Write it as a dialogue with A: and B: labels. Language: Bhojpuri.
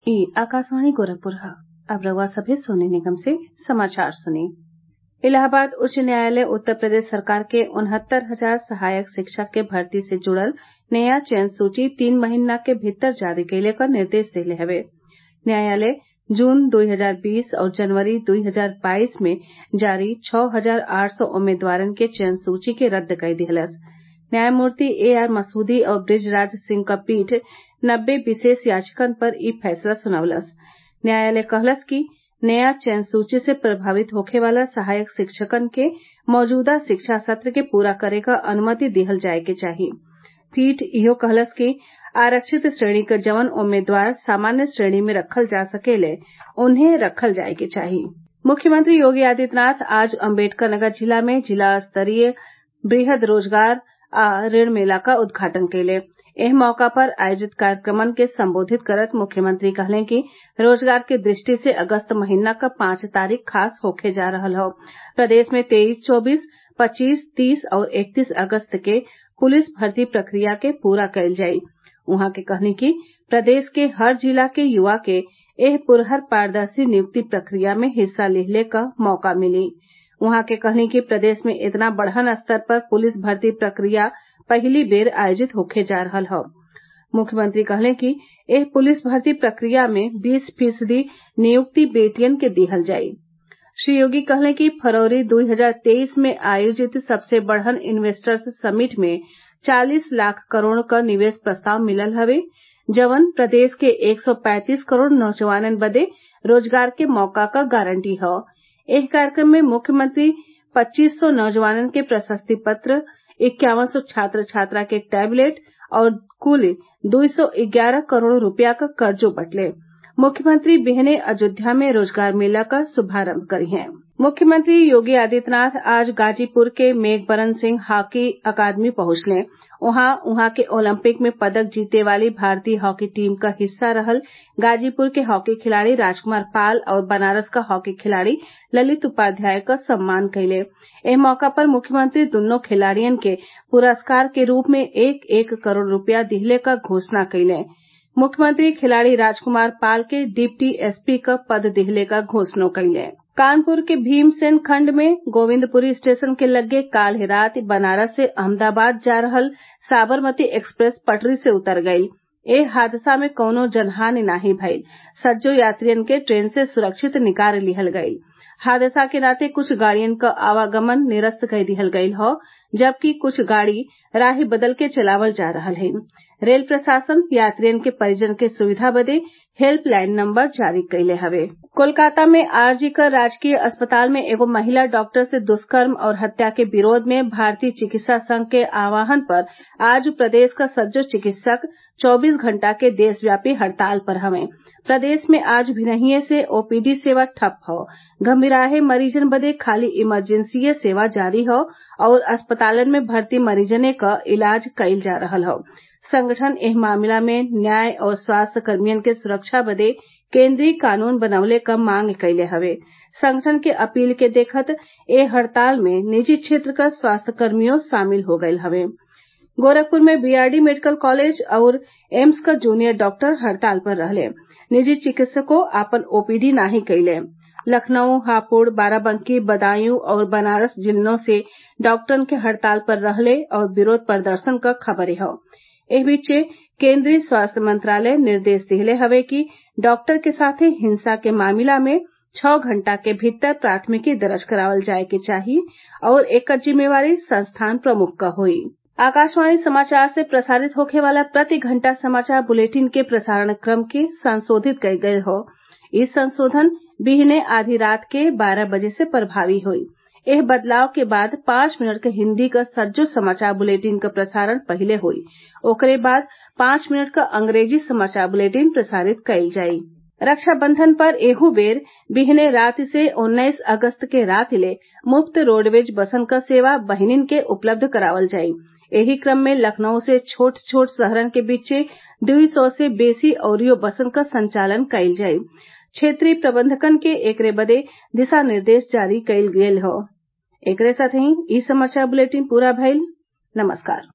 A: ई आकाशवाणी गोरखपुर ह अब रउआ सभे सोने निगम से समाचार सुनी इलाहाबाद उच्च न्यायालय उत्तर प्रदेश सरकार के उनहत्तर हजार सहायक शिक्षक के भर्ती से जुड़ल नया चयन सूची तीन महिना के भीतर जारी कइले क निर्देश देले हवे न्यायालय जून दो हजार बीस और जनवरी दो हजार बाईस में जारी छः हजार आठ सौ उम्मीदवारन के चयन सूची के रद्द कई दिहलस न्यायमूर्ति ए आर मसूदी और बृजराज सिंह क पीठ नब्बे विशेष याचिकन पर ई फैसला सुनवलस न्यायालय कहलस कि नया चयन सूची से प्रभावित होखे वाला सहायक शिक्षकन के मौजूदा शिक्षा सत्र के पूरा करे क अनुमति दिहल जाये के चाही पीठ इहो कहलस कि आरक्षित श्रेणी क जवन उम्मीदवार सामान्य श्रेणी में रखल जा सकेले उन्हें रखल जाये के चाही मुख्यमंत्री योगी आदित्यनाथ आज अम्बेडकरनगर जिला में जिला स्तरीय वृहद रोजगार आ ऋण मेला क उद्घाटन कइले एह मौका पर आयोजित कार्यक्रमन के संबोधित करत मुख्यमंत्री कहले कि रोजगार के दृष्टि से अगस्त महीना क पांच तारीख खास होखे जा रहल हौ प्रदेश में तेईस चौबीस पच्चीस तीस और इकतीस अगस्त के पुलिस भर्ती प्रक्रिया के पूरा कईल जाई उहाँ के कहनी कि प्रदेश के हर जिला के युवा के एह पुरहर पारदर्शी नियुक्ति प्रक्रिया में हिस्सा लिहले क मौका मिली उहाँ के कहनी कि प्रदेश में इतना बड़हन स्तर पर पुलिस भर्ती प्रक्रिया पहिली बेर आयोजित होखे जा रहल हौ मुख्यमंत्री कहले कि एह पुलिस भर्ती प्रक्रिया में बीस फीसदी नियुक्ति बेटियन के दिहल जाई श्री योगी कहले कि फरवरी दो हजार तेईस में आयोजित सबसे बड़हन इन्वेस्टर्स समिट में चालीस लाख करोड़ क निवेश प्रस्ताव मिलल हवे जवन प्रदेश के एक सौ पैंतीस करोड़ नौजवानन बदे रोजगार के मौका क गारंटी हौ एह कार्यक्रम में मुख्यमंत्री पच्चीस सौ नौजवानन के प्रशस्ति पत्र इक्यावन सौ छात्र छात्रा के टैबलेट और कुल दुई सौ ग्यारह करोड़ रूपया क कर्जो बटले मुख्यमंत्री बिहने अयोध्या में रोजगार मेला क शुभारम्भ करिहें मुख्यमंत्री योगी आदित्यनाथ आज गाजीपुर के मेघबरन सिंह हॉकी अकादमी पहुंचले उहाँ उहाँ के ओलंपिक में पदक जीते वाली भारतीय हॉकी टीम क हिस्सा रहल गाजीपुर के हॉकी खिलाड़ी राजकुमार पाल और बनारस क हॉकी खिलाड़ी ललित उपाध्याय क सम्मान कइले एह मौका पर मुख्यमंत्री दुन्नो खिलाड़ियन के पुरस्कार के रूप में एक एक करोड़ रूपया दिहले क घोषणा कइले मुख्यमंत्री खिलाड़ी राजकुमार पाल के डिप्टी एसपी क पद दिहले क घोषणा कइले कानपुर के भीमसेन खंड में गोविंदपुरी स्टेशन के लग्गे काल्ह रात बनारस से अहमदाबाद जा रहल साबरमती एक्सप्रेस पटरी से उतर गईल एह हादसा में कौनो जनहानि नाही भइल सज्जो यात्रियन के ट्रेन से सुरक्षित निकार लिहल गईल हादसा के नाते कुछ गाड़ियन क आवागमन निरस्त कई दिहल गईल हौ जबकि कुछ गाड़ी राह बदल के चलावल जा रहल हइन रेल प्रशासन यात्रियन के परिजन के सुविधा बदे हेल्पलाइन नंबर जारी कइले हवे कोलकाता में आरजी कर राजकीय अस्पताल में एगो महिला डॉक्टर से दुष्कर्म और हत्या के विरोध में भारतीय चिकित्सा संघ के आह्वान पर आज प्रदेश क सज्जो चिकित्सक 24 घंटा के देशव्यापी हड़ताल पर हवे प्रदेश में आज भिनहिए से ओपीडी सेवा ठप हौ गंभीराहे मरीजन बदे खाली इमरजेंसीये सेवा जारी हौ और अस्पतालन में भर्ती मरीजने क इलाज कईल जा रहल हौ संगठन एह मामला में न्याय और स्वास्थ्य कर्मियन के सुरक्षा बदे केन्द्रीय कानून बनवले क मांग कइले हवे संगठन के अपील के देखत ए हड़ताल में निजी क्षेत्र क स्वास्थ्य कर्मियों शामिल हो गयल हवे गोरखपुर में बीआरडी मेडिकल कॉलेज और एम्स क जूनियर डॉक्टर हड़ताल पर रहले निजी चिकित्सकों आपन ओपीडी नाही कइले लखनऊ हापुड़ बाराबंकी बदायूं और बनारस जिलों से डॉक्टरन के हड़ताल पर रहले और विरोध प्रदर्शन क खबरे हौ एह बीचे केन्द्रीय स्वास्थ्य मंत्रालय निर्देश दिहले हवे कि डॉक्टर के साथे हिंसा के मामला में छह घंटा के भीतर प्राथमिकी दर्ज करावल जाये के चाही और एकर जिम्मेवारी संस्थान प्रमुख क होई आकाशवाणी समाचार से प्रसारित होखे वाला प्रति घंटा समाचार बुलेटिन के प्रसारण क्रम के संशोधित कईल गयल हौ इ संशोधन बिहने आधी रात के बारह बजे से प्रभावी होई एह बदलाव के बाद पांच मिनट क हिन्दी क सज्जो समाचार बुलेटिन क प्रसारण पहिले होई ओकरे बाद पांच मिनट क अंग्रेजी समाचार बुलेटिन प्रसारित कईल जाई रक्षाबंधन पर एहू बेर बिहने रात से उन्नीस अगस्त के रात ले मुफ्त रोडवेज बसन क सेवा बहिनीन के उपलब्ध करावल जाई एही क्रम में लखनऊ से छोट छोट शहरन के बीचे दुई सौ से बेसी अउरियो बसन क संचालन कईल जाई क्षेत्रीय प्रबंधकन के एकरे बदे दिशा निर्देश जारी कईल गयल हौ एकरे साथही इ समाचार बुलेटिन पूरा भइल नमस्कार